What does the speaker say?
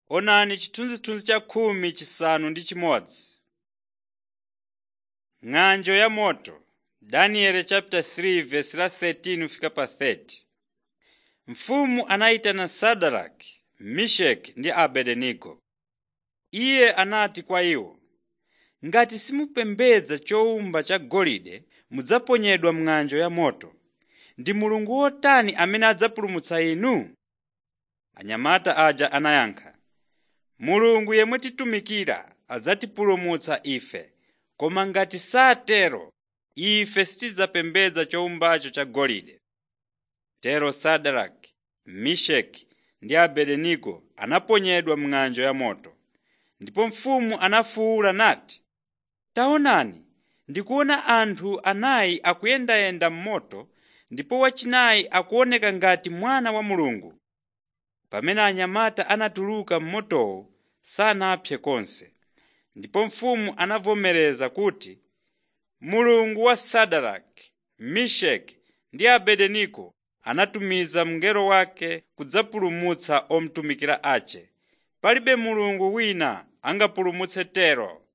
Onani chithunzithunzi cha khumi chisanu ndi chimodzi. Ng'anjo ya moto Daniel chapter 3 verse la 13 kufika pa 30. Mfumu anayitana Sadaraki, Meshaki ndi Abednego. Iye anati kwa iwo, ngati simupembedza chowumba chagolide mudzaponyedwa m'ng'anjo ya moto. Ndi mulungu wotani amene adzapulumutsa inu? Anyamata aja anayankha, mulungu yemwe titumikira adzatipulumutsa ife, koma ngati satero ife sitidzapembedza chowumbacho chagolide. Tero Sadaraki, Meshaki ndi Abednego anaponyedwa m'ng'anjo ya moto. Ndipo mfumu anafuwula nati, taonani, ndikuona anthu anayi akuyendayenda m'moto ndipo wachinayi akuoneka ngati mwana wa Mulungu. Pamene anyamata anatuluka m'motowo sanapse konse. Ndipo mfumu anavomereza kuti, Mulungu wa Sadaraki, Meshaki ndi Abednego anatumiza mngelo wake kudzapulumutsa omutumikira ache. Palibe mulungu wina angapulumutse tero